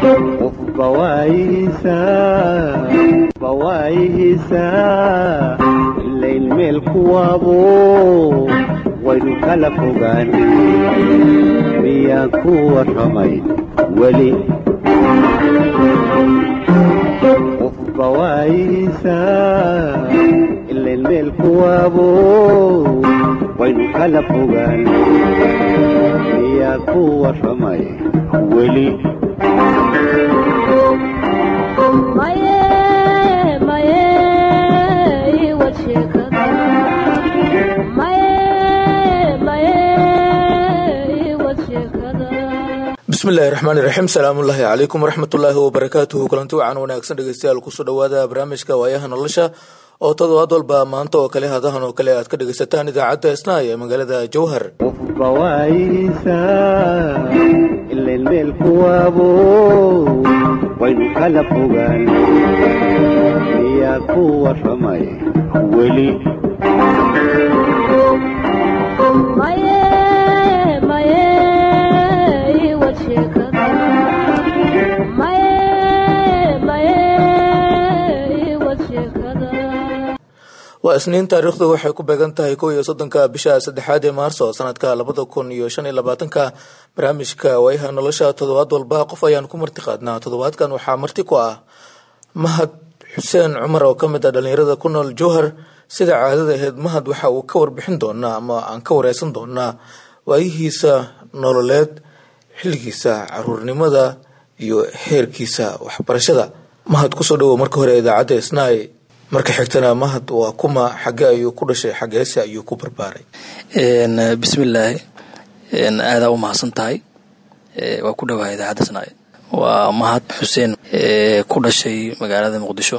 qofba waayihiisaa ilayn meel kuwaabo waynu kala fogaan miyaan ku warramay weli qofba waayihiisaa ilayn meel kuwaabo waynu kala fogaan miyaan ku warramay weli bismillahi raxmaani raxiim salaamullaahi calaykum waraxmatullaahi wabarakaatuhu kulanti wacan wanaagsan dhegeystayaal kusoo dhawaada barnaamijka waayaha nolosha oo todobaad walba maanta oo kale hadahan oo kale aad ka dhegeysataan idaacadda isnaay ee magaalada jowhar qofba waayihiisaa ilayn meel kuwaabo waynu kala fogaan miyaa ku warramay weli waa isniin taariikhdu waxay ku beegan tahay kow iyo soddonka bisha saddexaad ee maarso sanadka labada kun iyo shan iyo labaatanka barnaamijka waayaha nolosha toddobaad walba qof ayaan ku marti qaadnaa toddobaadkan waxaa marti ku ah mahad xuseen cumar oo kamid ah dhalinyarada ku nool jowhar sida caadada aheyd mahad waxa uu ka warbixin doonaa ama aan ka wareysan doonaa waayihiisa nololeed xilligiisa caruurnimada iyo heerkiisa waxbarashada mahad kusoo dhawow marka hore idaacadda isnaay marka xigtana mahad waa kuma xage ayuu ku dhashay xageese ayuu ku barbaaray bismillaahi aadaa u mahadsan tahay waa ku dhawahay idaacadda isnaay waa mahad xuseen ku dhashay magaalada muqdisho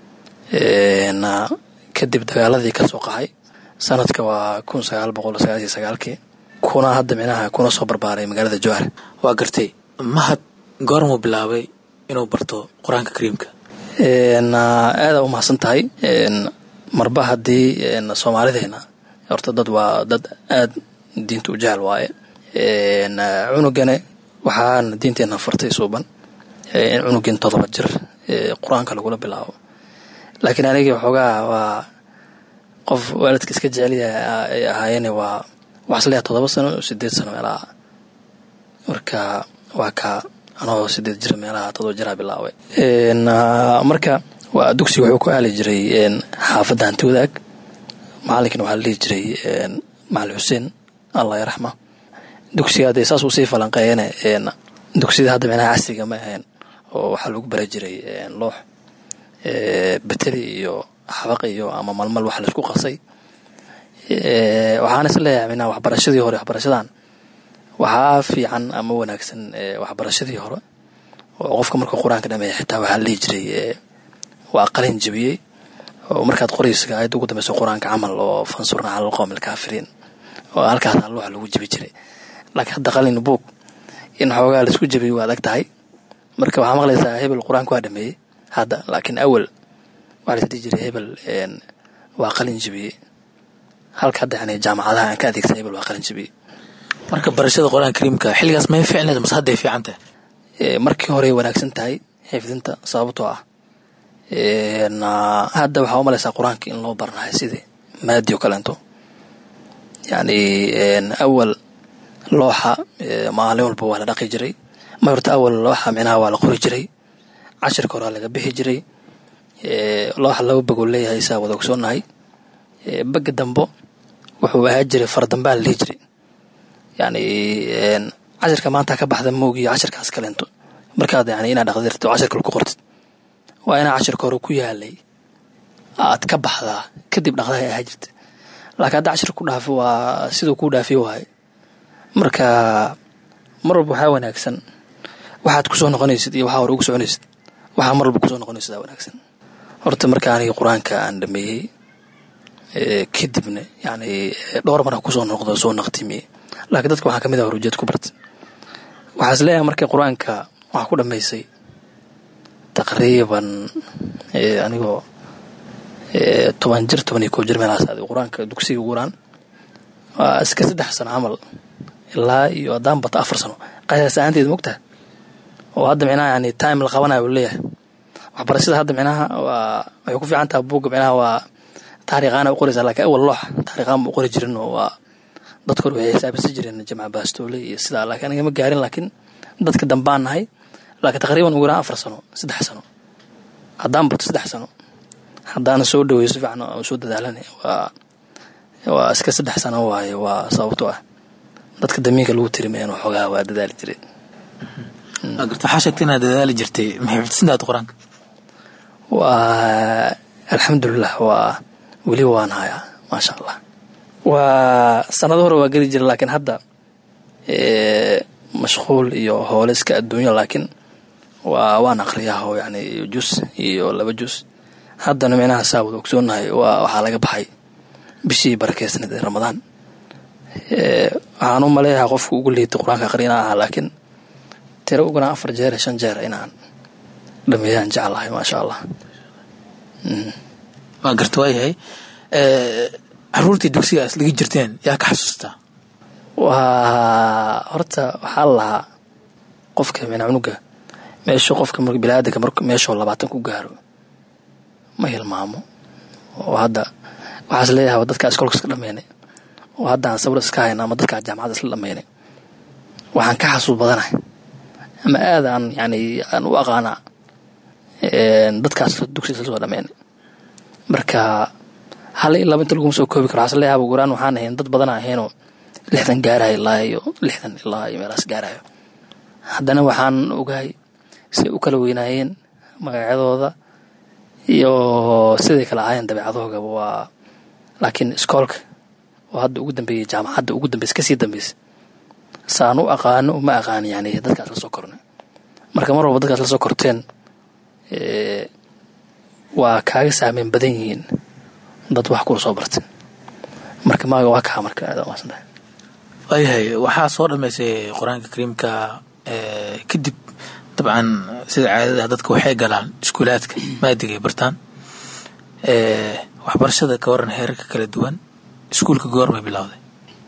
kadib dagaaladii kasoo qaxay sanadka waa kun sagaal boqol sagaaliyo sagaalkii kuna hadda micnaha kuna soo barbaaray magaalada jowhar waa gartay mahad goormuu bilaabay inuu barto qur-aanka kariimka aada u mahadsan tahay marba haddii soomaalideena horta dad waa dad aad diinta u jecel waaye cunugane waxaana diinteena fartay suuban in cunugin todoba jir qur-aanka lagula bilaabo laakiin anigii waxoogaa waa qof waalidka iska jecelyaha ay ahaayeen waa waxasleeyaha todoba sano sideed sano meelaha marka waa ka anoo sideed jir meelaha todoba jiraa bilaabay marka waa dugsiga wuxuu ku aali jiray xaafadda hanti wadaag macalinkana waxaa la dhihi jiray macalin xuseen allah yaraxma dugsiga hadee saas uu sii falanqeeyane dugsiyada hadda micnaha casriga ma ahayn oo waxaa lagu bara jiray loox beteri iyo xabaq iyo ama malmal wax laisku qasay waxaana is leeyahay micnaha waxbarashadii hore waxbarashadan waxaa fiican ama wanaagsan waxbarashadii hore oo qofka markuu qur-aanka dhameeya xitaa waxaa la dhihi jiray waa qalin jebiyey oo markaad qoraysa aayadda ugu dambeyso qur-aanka camal oo fansurna cala alqowmi alkaafiriin oo halkaas alluuxa lagu jebi jiray laakiin hadda qalin buug in xoogaa laisku jebiy waa adag tahay marka waxaa maqlaysaa hebel qur-aanka waa dhameeyey hadda laakiin awal waxaa lais dhihi jiray hebel waa qalin jebiyey halka hadda yani jaamacadaha aan ka adeegsan hebel waa qalin jebiyey marka barashada qur-aanka kariimka xilligaas may ficneed mase hadday fiican tahay markii hore wanaagsan tahay xifdinta sababtoo ah hadda waxaa u malaysaa qur-aanka in loo baranahay sidii maadi o kaleento yani awal looxa maalin walba waa la dhaqi jiray ma horta awal looxa micnaha waa la qori jiray cashirka horaa laga bixi jiray looxa laba bagoo leeyahay saa wada ogsoonahay baga dambo wuxuu ahaa jiray fardambaa la dhihi jiray yani cashirka maanta ka baxda moogiyo cashirkaas kaleento markaad yani inaad dhaqdirto cashirka ku qortid waa inaa cashirka hore ku yaalay aad ka baxdaa kadib dhaqdaha ahaa jirta laakiin hadda cashirka ku dhaafi waa siduu kuu dhaafiy waaye marka mar walba waxaa wanaagsan waxaad kusoo noqonaysid iyo waxaa hore ugu soconaysid waxaa mar walba kusoo noqonaysid wanaagsan horta marka anigi qur-aanka aan dhameeyey kadibna yani dhowr mara kusoo noqdo soo naqtimiye laakiin dadka waxaa kamid ah horujeed ku barta waxaa is leeyahay markii qur-aanka waxaa ku dhammaysay taqriiban anigoo toban jir toban iyo koo jir meelahaas aaday qur-aanka dugsiga uguuraan waa iska saddex sano camal ilaa iyo haddaan bato afar sano qasaas ahaanteed mogtaha oo hadda micnaha yani time la qabanayo uu leeyahay waxbarashada hadda micnaha waa waxay ku fiican tahay buugga micnaha waa taariikhaana u qoraysaa laakiin awal loox taariikhaan ma u qori jirin oo waa dadka hore waxay xisaabsan jireen jamca baastoole iyo sidaa laakiin aniga ma gaarin laakiin dadka dambaan nahay laakiin taqriiban ugu yaraan afar sano saddex sano haddaan barto saddex sano haddaana soo dhaweeyo si fiican oo soo dadaalan waa waa iska saddex sano waaye waa sababto ah dadka damiinka lagu tirimayaan waxoogaa waa dadaali jireen waxaa sheegtay inaad dadaali jirtay maxay xifdisantaad qur-aanka waa alxamdulilah waa weliba waan hayaa maasha allah waa sanado hore waa geli jira laakiin hadda mashquul iyo hoole iska adduunya laakiin waa waan aqriyaa oo yani jus iyo laba jus haddana micnaha saawad ogsoonahay waa waxaa laga baxay bishii barakeysnayd ee ramadaan waxaan u maleeyahaa qofka ugu liitay qur-aanka aqri inaan ahaa laakiin tiro ugunaa afar jeer iyo shan jeer inaan dhameeyaan jeclahay maasha allah waa garta waayahay caruurtii dugsiga is laga jirteen yaa ka xasuustaa waa horta waxaa lahaa qofka mina cunuga meeshu qofka bilaadanka mar meeshuu labaatan ku gaaro ma hilmaamo oo hadda waxaas leeyahay dadkaa iskoolka iska dhameynay oo hadda aan sawir iska hayna ama dadkaa jaamacadda isla dhameynay waxaan ka xasuus badanahay ama aad aan yani aan u aqaanaa dadkaas dugsi isla soo dhameynay marka hal iyo laba inta laguma soo koobi karo waxaas leeyahay guraan waxaan ahayn dad badan ahaynoo lixdan gaarayo ilaa iyo lixdan ilaa iyo meelaas gaarayo haddana waxaan ogahay siday u kala weynaayeen magacyadooda iyo siday kala ahaayeen dabeecadoogaba waa laakiin iskoolka oo hadda ugu dambeeyey jaamacadda ugu dambeys kasii dambeys saan u aqaano ma aqaani yani dadkaas la soo kornay marka mar walba dadkaas la soo korteen waa kaaga saameyn badan yihiin dad wax kula soo bartay marka maaga waa kaa marka aad maasantahay waayahay waxaa soo dhammaysay qur-aanka kariimka kadib dabcan sida caadada dadka waxay galaan iskuulaadka maadigay bartaan waxbarashada ka waran heerarka kala duwan iskuulka goormay bilowday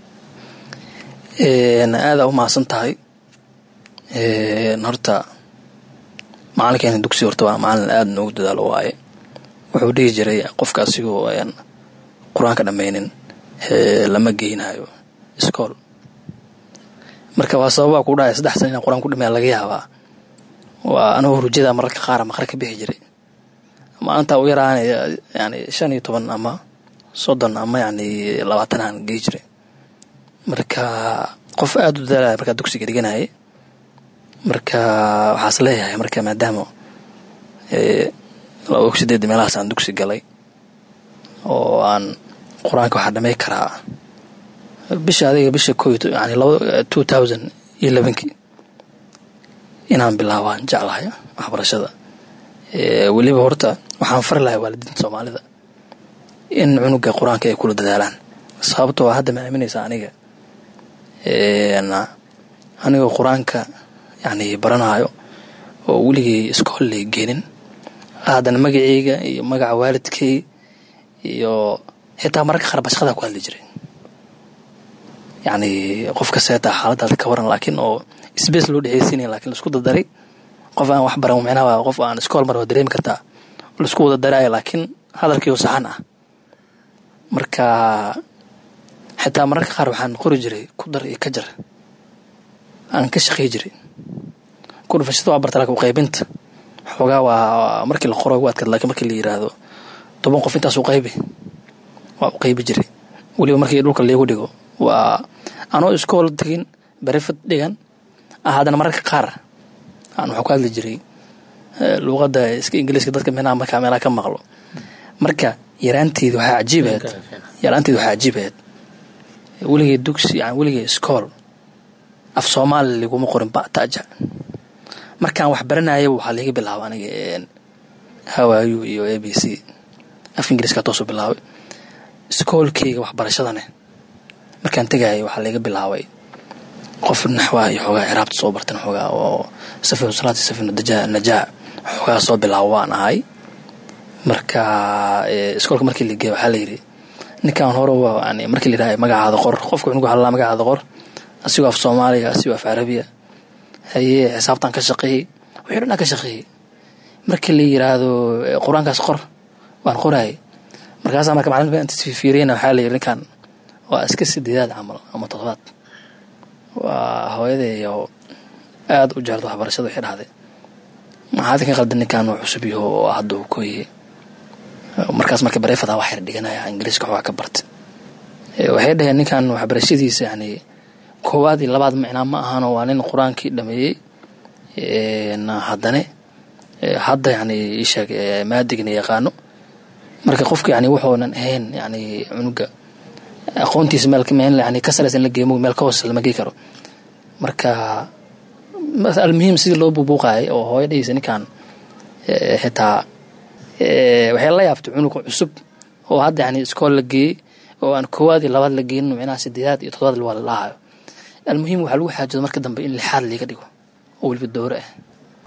aada u mahadsan tahay horta macalinkeena dugsi horta waa macalin aada noogu dadaalo waaye wuxuu dhihi jiray qofka asigoo aan qur-aanka dhammaynin lama geynayo iskool marka waa sababaa ku dhahay saddex sana inaan qur-aan ku dhameeya laga yaabaa waa anagoo hurjada mararka qaar maqre ka bixi jiray maalintaa u yaraan yani shan iyo toban ama soddon ama yani labaatan aan gey jiray marka qof aada u dadaalaya markaa dugsiga dhiganayay marka waxaas leeyahay marka maadaama laba og sideed meelahaas aan dugsi galay oo aan qur-aanka waxaa dhamey karaa bisha adiga bisha ko yani laba two thousand iyo lebankii inaan bilaabaan jeclahay waxbarashada weliba horta waxaan fari lahay waalidiinta soomaalida in cunuga qur-aanka ay kula dadaalaan sababtoo hadda ma aaminaysa aniga anigoo qur-aanka yani baranayo oo weligay iskool lay geenin haddana magaceyga iyo magaca waalidkay iyo xitaa mararka qaar bashqadaa ku hadli jiray yani qof kaseeta xaaladaada ka waran laakiin oo sbace loo dhexeysiinaya lakin laisku dardaray qof aan wax baran micnaha qof aan iskool mar waa dareemi kartaa laisku wada daraayo laakiin hadalkiioo saxan ah marka xitaa mararka qaar waxaan qori jiray ku dar iyo ka jar aan ka shaqey jiray kudhufashada waa barta lakin uqaybinta xoogaa waa markii la qoro gu adkaad lakin markii la yiraahdo toban qof intaas u qaybi waa u qaybi jiray weliba markii dhulka liigu dhigo waa anoo iskool tegin berefad dhigan haddana mararka qaar aan waxaa ku hadli jiray luuqadda iska ingiliiska dadka micnaha markaa meelaha ka maqlo marka yaraanteedi waxaa cajiib ahayd yaraanteedi waxaa cajiib ahayd weligay dugsi yani weligay iskool af soomaali liguma qorin bataja markaan wax baranayaba waxaa liiga bilaaba aniga hawaayu iyo a b c af ingiliiska toosu bilaabay iskoolkeyga waxbarashadane markaan tegayay waxaa liiga bilaabay qof naxwaa iyo xoogaa ciraabta soo bartan xoogaa oo safinu salaati safinu najaa xoogaa soo bilaabo waan ahay marka iskoolka markii la geey waxaa layidhi ninkan hore yani markii la yidhaha magacaada qor qofka cunugu waxaa lalaa magacaada qor asigoo af soomaaliga asigoo af carabiya hayee xisaabtan ka shaqeeyey wixii dhan aan ka shaqeeyey markii la yiraahdo qur-aankaas qor waan qoraayay markaasaa marka macalin inta fiiriyana waxaa la yiri ninkan waa iska sideedaad camal ama toddobaad waa hooyaday oo aada u jecelta waxbarashada waxay dhahday maxaad ka qaldan ninkan uu cusub yaho oo hadda uu kooyey markaas marka bareefada wax yar dhiganaya ingiriiska waxbaa ka barta waxay dhaheen ninkan waxbarashadiisa yani koowaad iyo labaad micnaa ma ahano waa nin qur-aankii dhameeyey haddane hadda yani isheeg maadigna yaqaano marka qofka yani wuxuunan ahayn yani cunuga aqoontiisa meel meel yani ka saraysan la geemo meel ka hoose lama gei karo marka almuhiim sidii loo buubuuqaayay oo hooyadhiisa ninkan xitaa waxay la yaabtay cunuga cusub oo hadda yani iskool la geeyey oo aan koowaad iyo labaad la geenin micnaha sideedaad iyo toddobaad waa la dhahayo almuhiim waxaa lagu xaajado marka dambe in lixaad liiga dhigo oo weliba doore ah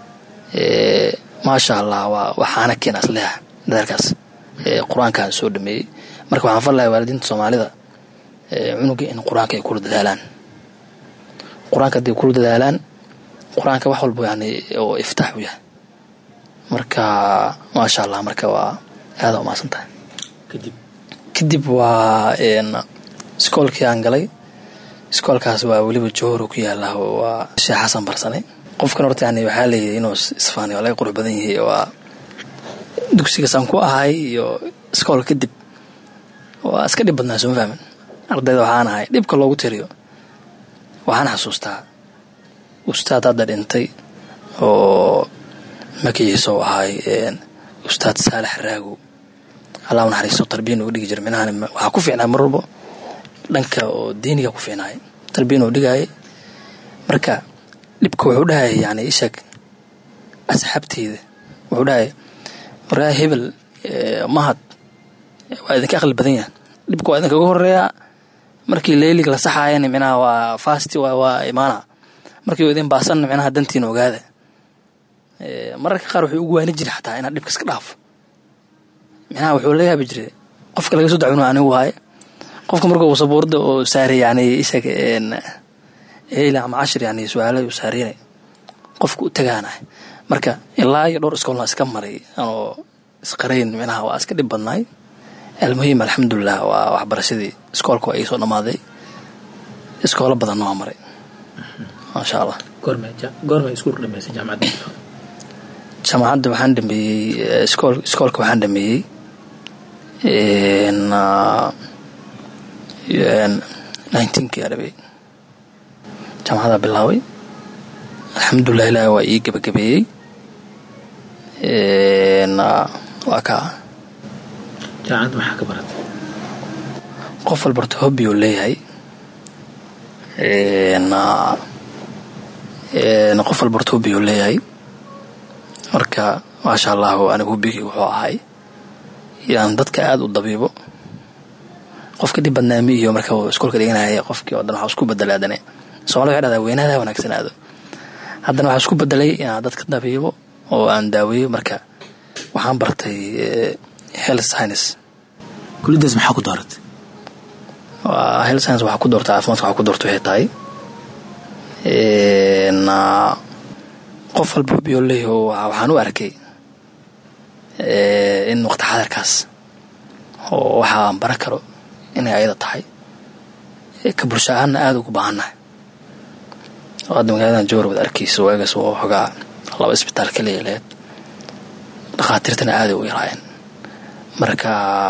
maasha allah waa waxaana keena asleha dadaalkaas qur-aankaan soo dhameeyey marka waxaan fallahay waalidiinta soomaalida cunuga in qur-aanka ay kula dadaalaan qur-aanka hadday kula dadaalaan qur-aanka wax walba yani oo iftaax u yahay marka maasha allah marka waa aada umaasan tahay kadib kadib waa iskoolkii aan galay iskoolkaas waa weliba johoro ku yaala waa sheekh xasan barsane qofkan horta yani waxaa leeyahay inuu isfaani waa laga qurux badan yahay waa dugsigaasaan ku ahay iyo iskoolka kadib waa iska dhib badnaa sooma fahmin ardayda waxaan ahay dhibka loogu tiriyo waxaan xasuustaa ustaad hadda dhintay oo magaciisa u ahay ustaad saalax raagow allah naxariisto tarbiyan uga dhigi jira minahan waxaa ku fiicnaa mar walbo dhanka oo diiniga ku fiicnaay tarbiyan uu dhigaayay marka dhibka wuxuu dhahayay yani isheeg asxaabteyda wuxuu dhahayay waraa hebel mahad waa idinka aqli badan yahan dhibka waa idinkaga horeeyaa markii leylig la saxaayana micnaha waa fasti waa imaana markii idin baasanna micnaha dantiina ogaada mararka qaar wuxuu ugu waani jiray xataa inaad dhibka iska dhaafo micnaha wuxuu la yaabi jiray qofka laga soo dacwino anigu waaye qofka marka uu sabuurada oo saaray yani isag eyla ama cashir yani su-aala uu saareynay qofka u tagaanahay marka ilaa iyo dhowr iskoolna iska maray anoo isqarayn micnaha waa iska dhib badnaay almuhiim alxamdulilah waa waxbarashadii iskoolka waa ii soo dhammaaday iskoolo badanna waa maray maasha allah goorma iskuul dhamaysay jaamacadda jaamacadda waxaan dhameeyey iskool iskoolka waxaan dhameeyey nineteenkii adhabey jaamacada bilaaway alxamdulilah ilaah waa ii gebagabeeyey waa kaa jaamacadda maxaa ka baratay qof walbarta hobbi uu leeyahay qof walbarta hobbi uu leeyahay marka maasha allahu anigu hobbigii wuxuu ahay inaan dadka aada u dabiibo qofka dhib badnaami iyo marka uu iskoolka dhiganaya qofkii oo dhan waxaa isku bedelay haddane somalida waxay dhahdaa weynaada wanaagsanaado haddana waxaa isku bedelay inaan dadka dabiibo oo aan daaweeyo marka waxaan bartay health science kuliyadaas maxaa ku dooratay waa health science waxaa ku doorta caafimaadka waxaa ku doorta waxay tahay qof walba hobiyo leeyaho waxaan u arkay in waqti xadarkaas oo waxa aan baran karo inay ayada tahay ka bulsho ahaanna aada ugu baahannahay oo hadda magaaladan jowar wad arkaysa waagaas oo xogaa laba isbitaal kaliya leed dhakhaatiirtana aaday u yaraayeen marka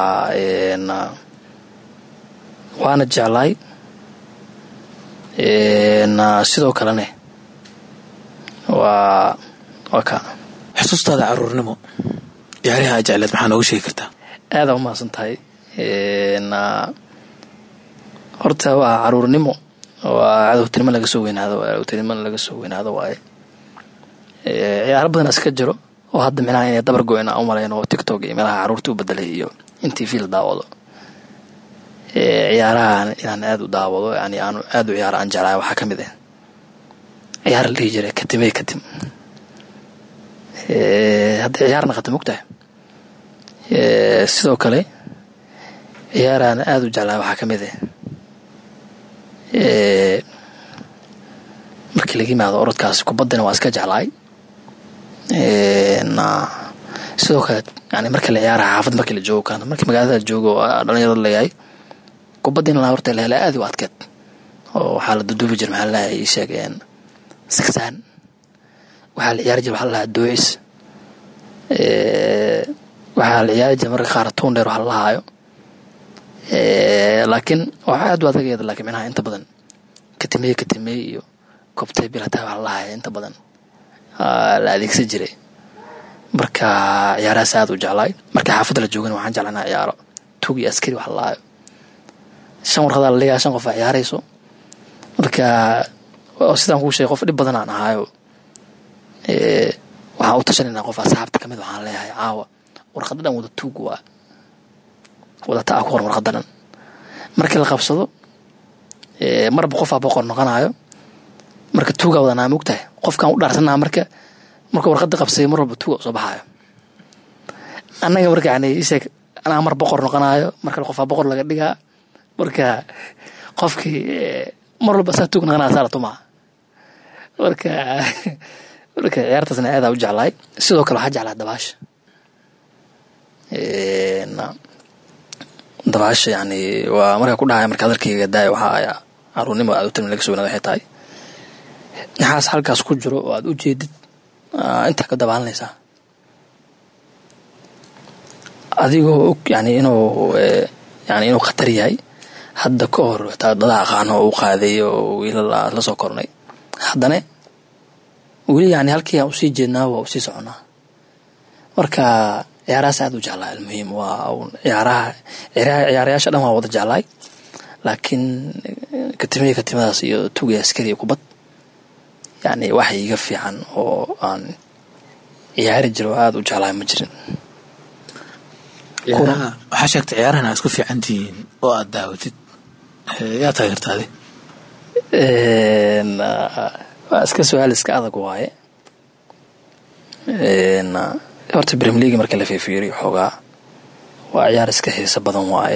waana jeclaay sidoo kalene waa waa ka xusuustaada caruurnimo ciyaariha a jecleed maxaa nooga sheegi kartaa aadaa umahadsan tahay horta waa caruurnimo waa cadowtinimo laga soo weynaado cadowtinimo laga soo weynaado waaye ciyaaro badan iska jiro oo hadda micnaha inay dabar go-een aan u malayn oo tiktok iyo meelaha caruurta u bedelay iyo in t v la daawado ciyaarahan inaan aada u daawado yani aan aada u ciyaaro aan jeclahay waxaa ka mid ah ciyaar la dhihi jiray katimey katim hadday ciyaarna khata mogtahay sidoo kale ciyaaraan aada u jeclahay waxaa ka mid ah markii laga yimaado orodkaas kubaddana waa iska jeclaay sidoo kale yani marka la ciyaaraha xaafad markii la joogo kale markii magaalada joogo dhalinyarada leeyahay kubadda in la horta la hela aad u adkeed oo waxaa la duduubi jira maxaa lalahay ii sheegeen sigsaan waxaa la ciyaari jira waxaa lalahaa doocis waxaa la ciyaari jira marka qaar tuun dheer waxa lalahaayo laakiin waxaa aad u adagayada laakiin micnaha inta badan katimeye katimeye iyo kobtee bilataa waxa lalahaya inta badan la adeegsan jiray marka ciyaarahaas aad u jeclaay marka xaafadda la joogana waxaan jeclanaa ciyaaro tug iyo askari waxa lalahaayo shan warqadaa la leeyahay shan qof aa ciyaarayso marka sidaan kuu sheegay qof dhib badan aan ahaayo waxaan u tashanayna qof asxaabta kamid waxaan leeyahay caawa warqada dhan wada tuug waa wadata a ku qoran warqada dhan markii la qabsado marba qofaa boqor noqonayo marka tuugaa wadanaa mogtahay qofkaan u dhaarsanaa marka marka warqada qabsay mar walba tuuga soo baxaayo annaga marka yani isheeg anaa mar boqor noqonayo markale qofaa boqor laga dhigaa marka qofkii mar walba saa tuug noqonaya saa la tumaa marka marka ciyaartaasna aadaa u jeclaay sidoo kale waxaa jeclaa dabaasha dabaasha yani waa markaa ku dhahaya marka hadalkayga daaya waxaa caruurnimo aad u tilmi laga sugnaad waxay tahay naxaas halkaas ku jiro oo aad u jeedid intaa ka dabaalanaysaa adigoo og yani inuu yani inuu khatar yahay hadda ka hor xitaa dada aqaano oo u qaaday oo wiilal aad la soo kornay haddana weli yani halkii aan usii jeednaa waa usii soconaa marka ciyaarahaas aad u jeclaa almuhiim waa ciyaaraha ciyaarayaasha dhan waa wada jeclaay laakiin katimaya katimadaas iyo tugay askari iyo kubad yani wax iga fiican oo aan ciyaari jiro aada u jeclaay ma jirin waxaa sheegtay ciyaarahan aad isku fiican tihiin oo aad daawatid yaa taageertaadi waa iska su-aal iska adag waaye horta brem league marka la fiifiiriyo xoogaa waa ciyaar iska xiiso badan waaye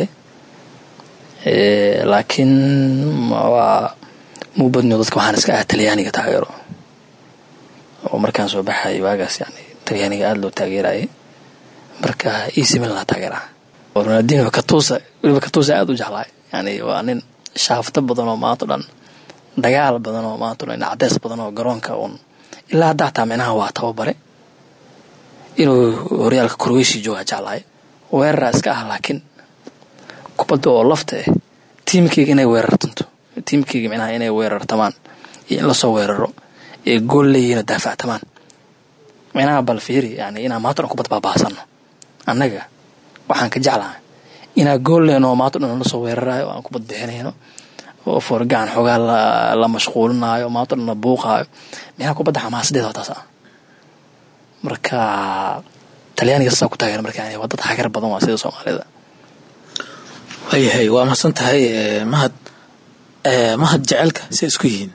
laakiin waa muu badniyo dadka waxaan iska ah talyaaniga taageero oo markaan soo baxay waagaas yani talyaaniga aada loo taageerayay marka ec milan taageera ronaldino katusa weliba katusa aada u jeclaay yani waa nin shaafto badan oo maanto dhan dagaal badan oo maanto dhan cadeys badan oo garoonka uun ilaa hadda hataa micnaha waa tababare inuu horyaalka croatia jooga jeclaay weerara iska ah laakiin kubadda oo lafta ah tiimkeyga inay weerartanto tiimkeyga micnaha inay weerartamaan iyo in lasoo weeraro ee gool leeyihiin oo daafactamaan micnaha bal fiiri yani inaan maanto dhan kubad baabaasano annaga waxaan ka jeclahay inaa gool lehno oo maanto dhan lasoo weerarayo aan kubad bixinayno oo foorgacan xoogaa la mashquulinayo maanto dhan la buuqaayo micnaha kubadda xamaasadeeda waa taas ah marka talyaaniga saasaa ku taageera marka yani waa dad xagar badan waa sida soomaalida waayahay waa mahadsan tahay mahad mahad jecelka say isku yihiin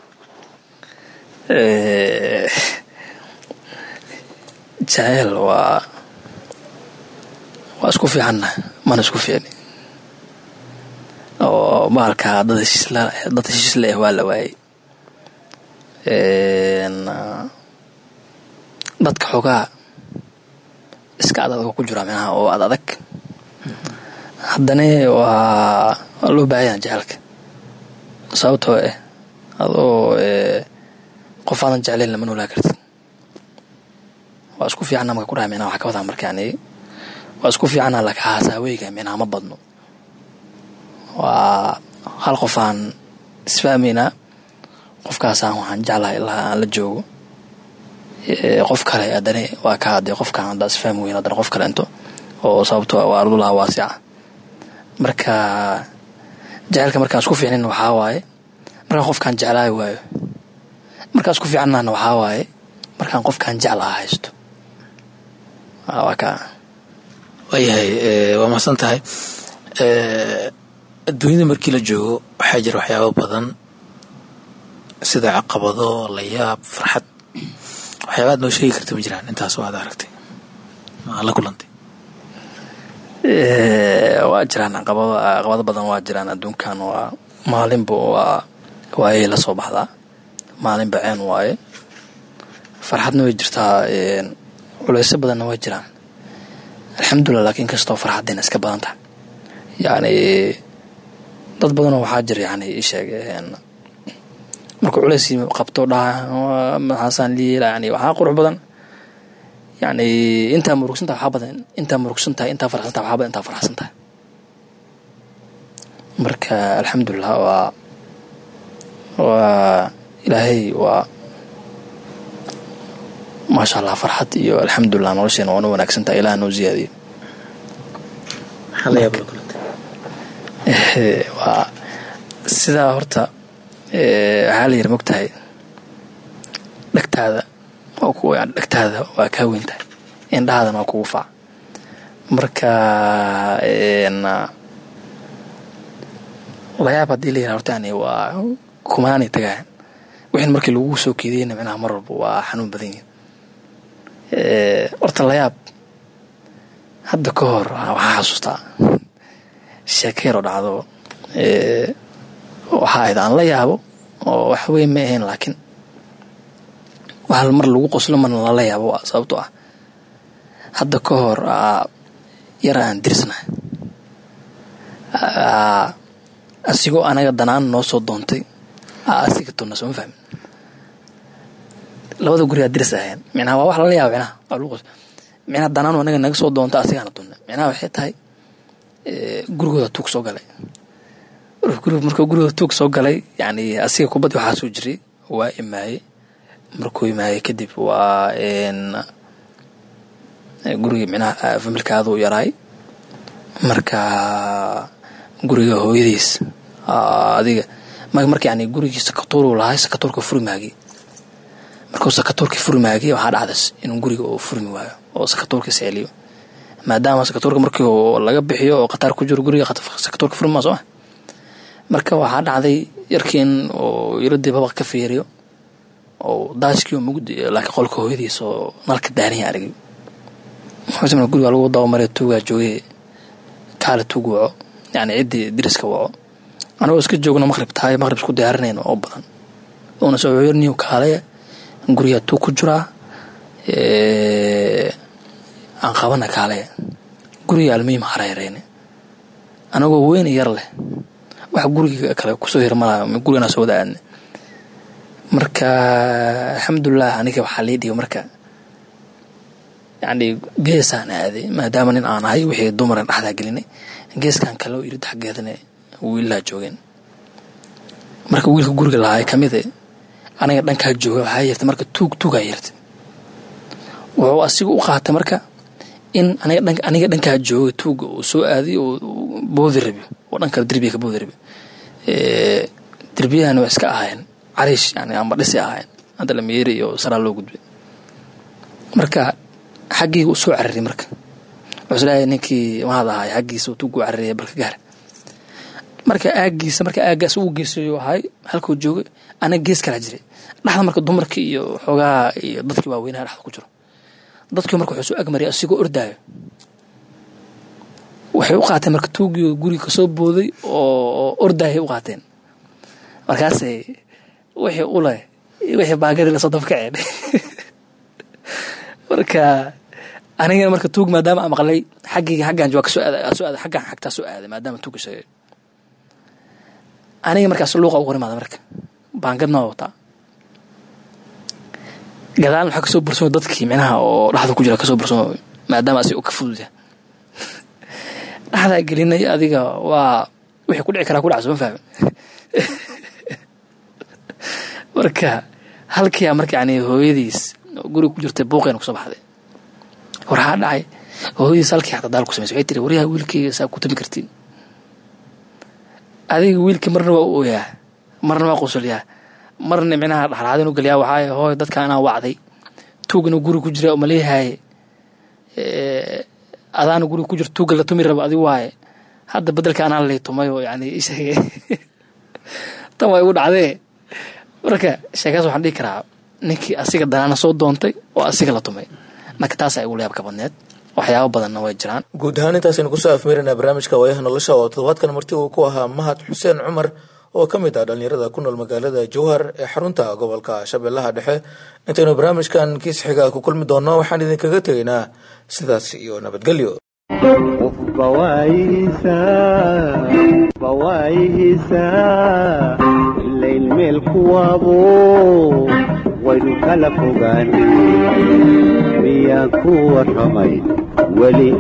jaceyl waa waa isku fiicanna mana isku fiicni oo maalka dad heshiisla dad heshiis le waa la waayey dadka xoogaa iska ad adag ku jira micnaha oo ad adag haddana waa waa loo baahanyaa jecelka sababtoo ah adoo qof aadan jeclayn lama noolaa kartid waa isku fiicana marka ku dhaha micnaha waxaa ka wadaa marka yani waa isku fiicana laka haasaaweyga micnaha ma badno waa hal qof aan isfahmaynaa qofkaasaan waxaan jeclahay ilaa aan la joogo qof kale haddana waa ka hadee qofkaan haddaa isfahmi weyn haddana qof kale into oo sababto waa ardulaha waasica marka jaceylka markaan isku fiicnin waxaa waaye markaan qofkaan jeclaayo waayo markaan isku fiicannana waxaa waaye markaan qofkaan jeclaha haysto waa ka waayahay waa mahadsan tahay adduunyada markii la joogo waxaa jira waxyaabo badan sida caqabado layaab farxad waxyaaba ad noo sheegi karta ma jiraan intaas oo aad aragtay ma aad la kulantay waa jiraan caqabado caqabado badan waa jiraan adduunkan waa maalinba waa waayay la soo baxdaa maalinba ceen waaye farxadna way jirtaa culeysyo badanna way jiraan alxamdulilah laakiin kastoo farxaddeena iska badan tahay yacni dad badanoo waxaa jira yani isheeg markuu culeys qabto dhaha maxaasaan liila yani waxaa qurux badan yani intaa murugsan tahay waxaa badan intaa murugsan tahay intaa farxsan tahay waxaa badan intaa farxsan tahay marka alxamdulilah waa waa ilaahay waa maasha allah farxad iyo alxamdulilah nolosheena waana wanaagsan tahay ilaah noo ziyaadiyo waa sidaa horta waxaa la yiri mogtahay dhegtaada waa ku dhegtaada waa kaa weyn tahay indhahaadana waa kugu faac marka layaab haddii la yiraha horta yani waa kumaanay tagayan wixin markii lagu soo keediyeyna micnaha mar walba waa xanuun badan yihin horta layaab hadda ka hor waxaa xasuustaa sheekeyroo dhacdo waxaa ahayd aan la yaabo oo wax weyn ma ahayn laakiin wax mar lagu qoslo marna lala yaabo sababto ah hadda ka hor yara aan dirsnahay asigoo anaga danaan noo soo doontay asiga tuna sooma fahmin labada guri aa dirs ahayn micnaha waa wax lala yaabo micnaha waa lagu qoslo micnaha danaanu anaga naga soo doonta asigaana tunna micnaha waxay tahay gurigooda tuug soo galay markuu gurigooda tuug soo galay yani asiga kubaddi waxaa soo jiray waa imaayey markuu imaayey kadib waa gurigii micnaha familkaaduu yaraay marka guriga hooyadiis adiga marka yani gurigii sakatuuruu lahay sakatuurka furi maagii markuu sakatuurkii furi maagii waxaa dhacdas inuu guriga uu furmi waayo oo sakatuurka seeliyo maadaama sakatuurka markii laga bixiyo oo khataar ku jiro guriga sakatuurka furmi maa sooma marka waxaa dhacday yarkii in uu yaradii babaq ka fiiriyo oo daashkii oo mugdi laakiin qolka hooyadiis oo nalka daaniya argay wuxuu guriga lagu dabamaray tuugaa joogay kaale tuug waco yani ciddii diriska waco anagoo iska joogno maqrib tahay maqrib isku diyaarinayno oo badan uuna soo cuyarniyo kaalaya gurigaa tuug ku jiraa aan qabana kaalaya guriga almuhim hareereyne anagoo weyn yar leh wax guriga kale kusoo hirmalayo gurigana soo wada aadne marka alxamdulilah aniga waxaa lii dhigo marka yani geesaan aaday maadaama nin aan ahay wixii dumaran dhexdaa gelinay geeskan kaleo irid xaggeedana wiilaa joogeen marka wiilka guriga lahaa kamide aniga dhankaa jooga waxaa yartay marka tuug tuugaa yartay wuxuu asiga u qaatay marka in aniga dhankaa jooga tuuga uu soo aaday oo boodi rabi oo dhan kale derbiga ka boodi rabi derbiyahana waa iska ahaayeen cariish yani amba dhisi ahaayeen hadda lameeri iyo saraa loo gudbay marka xaggiiga u soo cararay marka wuxuu leeyahay ninkii maad ahaay xaggiisa tuugu cararaya balka gaar marka aagiisa marka aagaas uu geesayo ahay halkuu joogay anaga gees kalaa jiray dhexda marka dumarkii iyo xoogaa iyo dadkii waaweynaha dhexda ku jiro dadkii marka wuxuu soo agmariyay asigoo ordaayo waxay u qaateen marka tuugii guriga kasoo booday oo ordaayay u qaateen markaasay wixii uleh wixii baagadii lasoo dabkaceen marka anigana marka tuug maadaama aan maqlay xaggii xaggan waa kasoo aaday soo aaday xaggan xagtaa soo aaday maadaama tuuga sheegay aniga markaas luuqa ugu horimaada marka baangadna waa wataa gadaalna waxaa kasoo bursamo dadkii micnaha oo dhexda ku jira kasoo bursamo maadaama asi u ka fudud yahay dhexdaa gelinay adiga waa wixii ku dhici karaa ku dhaca soo ma fahmi marka halkiia marka yani hooyadiis guriga ku jirtay buuqeena kusoo baxday waxaa dhacay hooyadiis halkii xataa daal ku samaysay waxay tiri waryaha wiilkayga saa ku tami kartiin adiga wiilkii marna waa u ooyaa marna waa qusulyaa marna micnaha dhexdhexaad inu geliyaa waxaa hooy dadka anaa wacday tuug inuu guriga ku jira umaleeyahay adaana guriga ku jira tuugga la tumi raba adi waaye hadda bedelka anaa lay tumay oo yani isheege tan waa igu dhacdee marka sheekaas waxaan dhihi karaa ninkii asiga danaana soo doontay oo asiga la tumay marka taasaa igu layaab ka badneed waxyaabo badanna way jiraan guud ahaan intaasaynu kusoo afmeerinaa barnaamijka waayaha nolosha oo toddobaadkan marti uu ku ahaa mahad xuseen cumar oo ka mid ah dhallinyarada ku nool magaalada jowhar ee xarunta gobolka shabeellaha dhexe intaynu barnaamijkan kiis xiga ku kulmi doonno waxaan idinkaga tegaynaa sidaas iyo nabadgelyo qofba waayihiisaa ilayn meel kuwaabo waynu kala fogaan miyaan ku warramay weli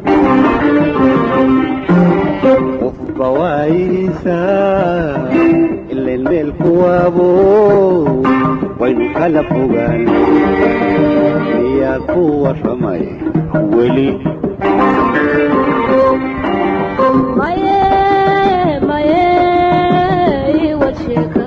qofba waayihiisaa ilayn meel kuwaabo waynu kala fogaan miyaan ku warramay weli maye maye iwad sheeka